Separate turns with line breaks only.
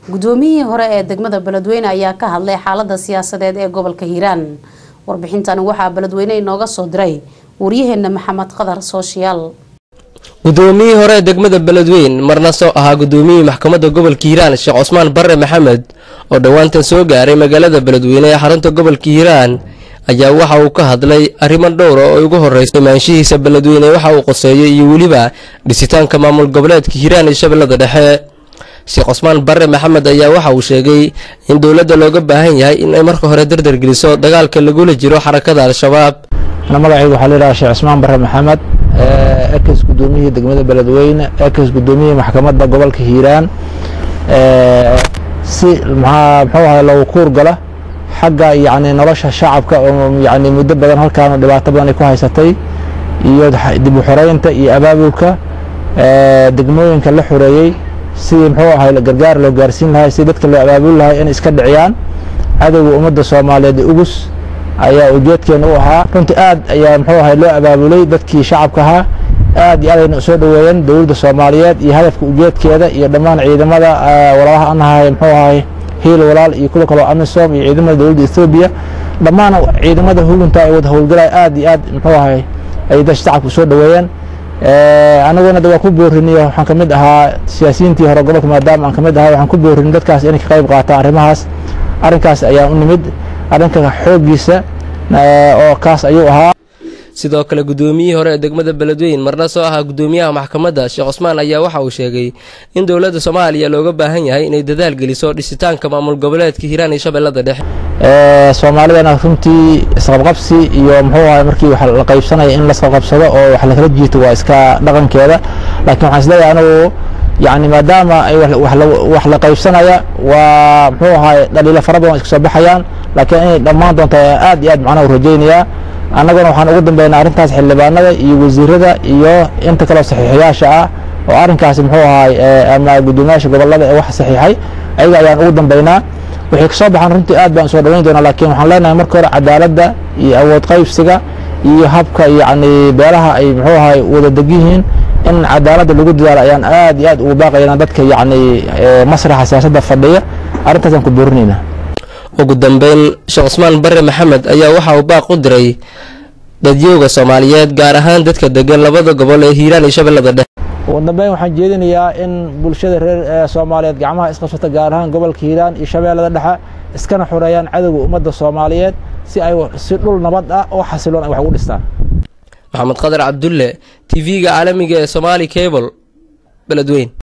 guddoomiyihii hore ee degmada beledweyne ayaa ka hadlay xaalada siyaasadeed ee gobolka hiiraan warbixintani waxaa beledweyne inooga soo diray waryaheena maxamed qadar sooshiyaal
guddoomiyihii hore ee degmada beledweyn marna soo ahaa guddoomiyihii maxkamadda gobolka hiiraan sheekh cusmaan barre maxamed oo dhowaantan soo gaaray magaalada beledweyne ee xarunta gobolka hiiraan ayaa waxa uu ka hadlay arrimo dhowra oo ugu horreysay maanshihiisa beledweyne waxa uu qoseeyey iyo weliba dhisitaanka maamul goboleedka hiiraan iyo shabeellada dhexe sheekh cusmaan barre maxamed ayaa waxa uu sheegay in dowladda looga baahan yahay in ay marka hore dardar geliso dagaalka lagula jiro xarakada al-shabaab
magacaygu waxaa layidhaha sheekh cusmaan barre maxamed ekes guddoomiyihii degmada beledweyne ekes guddoomiyihii maxkamadda gobolka hiiraan si maxaa muxuu ahay loogu kuur gala xagga yacni nolosha shacabka oo yacni muddo badan halkaan dhibaato badan ay ku haysatay iyo dib u xoreynta iyo abaabulka degmooyinka la xoreeyey sidii muxuu ahay gargaar loo gaarsiin lahay sidii dadka loo abaabuli lahay in iska dhiciyaan cadowga ummadda soomaaliyeed ugus ayaa ujeedkeena u ahaa runtii aad ayaa muxuu ahay loo abaabulay dadkii shacabka ahaa aad iyo aad ayna usoo dhoweeyeen dowladda soomaaliyeed iyo hadafka ujeedkeeda iyo dhammaan ciidamada walaalaha anahay muxuu ahay hiil walaal iyo kuwa kaloo amisom iyo ciidamada dowladda ethoobiya dhammaan ciidamada hugunta ay wada howlgalaya aad iyo aad muxuu ahay ay dadka shacabka usoo dhoweeyeen anaguna waa ku boorinay waxaan kamid ahaa siyaasiyiintii hore gobolka maadaama aan kamid ahaa waxaan ku boorinay dadkaas inay ka qayb qaataan arrimahaas arrinkaas ayaan u nimid arrinka xooggiisa oo kaas ayuu ahaa
sidoo kale guddoomiyihii hore ee degmada beledweyn marna soo ahaa guddoomiyaha maxkamadda sheekh cusmaan ayaa waxa uu sheegay in dowladda soomaaliya looga baahan yahay inay dadaal geliso dhisitaanka maamul goboleedka hiiraan iyo shabeellada dhexe
soomaalidana runtii isqabqabsi iyo muxuu ahay markii wax la qaybsanaya in lasqabqabsado oo wax lakala jiito waa iska dhaqankeeda laakiin waxaan isleeyahay anigu yani maadaama ay wax la qaybsanaya waa muxuu ahay dhaliilo fara badan iska soo baxayaan laakiin inay dhammaan doonta aad iyo aad macnaha u rajaynayaa annaguna waxaan ugu dambeynaa arrintaas xildhibaanada iyo wasiirada iyo inta kaleo saxiixayaasha ah oo arrinkaasi muxuu ahay ama guddoomiyaasha gobolada ee wax saxiixay ayaga ayaan ugu dambeynaa waxay kasoo baxaan runtii aad baan soo dhaweyn doonaa laakiin waxaan leenahay marka hore cadaaladda iyo awood qaybsiga iyo habka yacni beelaha ay muxuu ahay wada deg yihiin in cadaaladda lagu dadaalo ayaan aad iyo aad ugu baaqaynaa dadka yacni masraxa siyaasadda fadhiya arrintaasaan ku boorinaynaa
ugu dambeyn sheekh cusmaan barre maxamed ayaa waxa uu baaq u diray dadyooga soomaaliyeed gaar ahaan dadka degan labada gobol ee hiiraan iyo shabeellada dhexe
ugu dambeyn waxaan jeedinayaa in bulshada reer soomaaliyeed gacmaha isqabsata gaar ahaan gobolka hiiraan iyo shabeellada dhexe iskana xoreeyaan cadowga ummadda soomaaliyeed si ay si dhul nabad ah oo xasiloon ay wax ugu dhistaan
maxamed qadar cabdulle t v-ga caalamiga ee somaali cable beledweyn